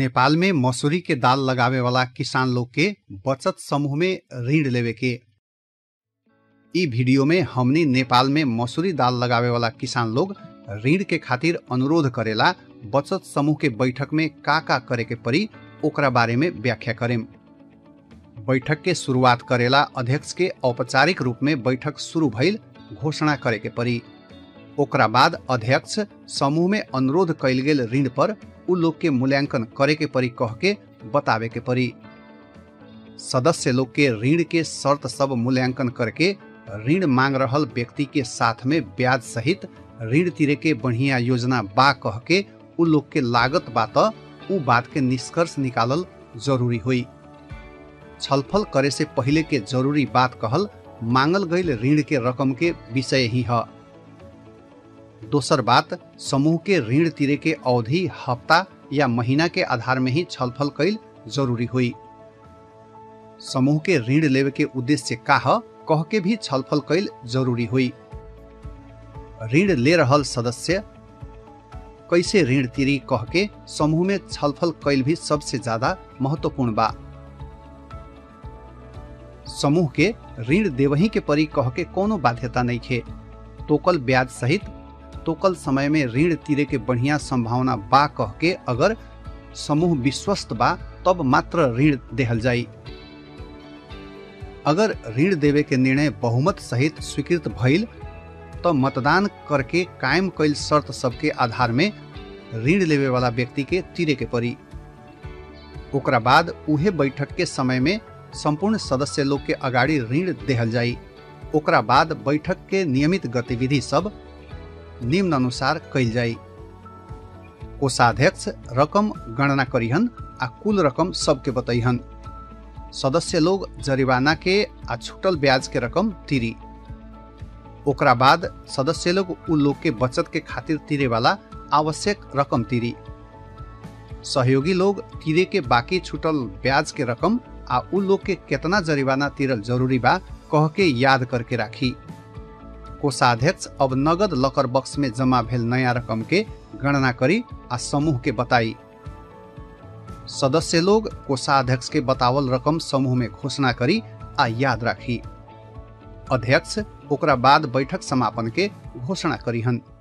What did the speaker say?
नेपाल में मसूरी के दाल लगावे वाला किसान लोग के बचत समूह में ऋण लेवे के इ वीडियो में हमनी नेपाल में मसूरी दाल लगावे वाला किसान लोग ऋण के खातिर अनुरोध करेला बचत समूह के बैठक में का का करे के पड़ी ओकरा बारे में व्याख्या करेम बैठक के शुरुआत करेला अध्यक्ष के औपचारिक रूप में बैठक शुरू भइल घोषणा करे के पड़ी ओकरा बाद अध्यक्ष समूह में अनुरोध कैल गेल ऋण पर उ लोग के मूल्यांकन करे के पड़ी कह के बतावे के पड़ी सदस्य लोग के ऋण के शर्त सब मूल्यांकन करके ऋण मांग रहल व्यक्ति के साथ में ब्याज सहित ऋण तिरे के बढ़िया योजना बा कह के उ लोग के लागत बा त उ बात के निष्कर्ष निकालल जरूरी हुई छलफल करे से पहले के जरूरी बात कहल मांगल गईल ऋण के रकम के विषय ही है दोसर बात समूह के ऋण तिरे के अवधि हफ्ता या महीना के आधार में ही छलफल कैल जरूरी हुई समूह के ऋण लेवे के उद्देश्य का ह कह के भी छलफल कैल जरूरी हुई ऋण ले रहल सदस्य कैसे ऋण तिरी कह के समूह में छलफल कैल भी सबसे ज्यादा महत्वपूर्ण बा समूह के ऋण देवही के परी कह के कोनो बाध्यता नहीं खे टोकल ब्याज सहित टोकल समय में ऋण तिरे के बढ़िया संभावना बा कह के अगर समूह विश्वस्त बा तब मात्र ऋण देहल जाई अगर ऋण देवे के निर्णय बहुमत सहित स्वीकृत भइल तो मतदान करके कायम कैल शर्त सबके आधार में ऋण लेवे वाला व्यक्ति के तिरे के पड़ी ओकरा बाद उहे बैठक के समय में संपूर्ण सदस्य लोग के अगाडि ऋण देहल जाई ओकरा बाद बैठक के नियमित गतिविधि सब निम्न अनुसार कैल जाई कोषाध्यक्ष रकम गणना करिहन आ कुल रकम सबके बतैहन सदस्य लोग जरिवाना के आ छूटल ब्याज के रकम तिरी ओकरा बाद सदस्य लोग उ लोग के बचत के खातिर तिरे वाला आवश्यक रकम तिरी सहयोगी लोग तिरे के बाकी छूटल ब्याज के रकम आ उ लोग के केतना जरिवाना तिरल जरूरी बा कह के याद करके राखी कोषाध्यक्ष अब नगद लकर बक्स में जमा भेल नया रकम के गणना करी आ समूह के बताई सदस्य लोग कोषाध्यक्ष के बतावल रकम समूह में घोषणा करी आ याद राखी अध्यक्ष ओकरा बाद बैठक समापन के घोषणा करीहन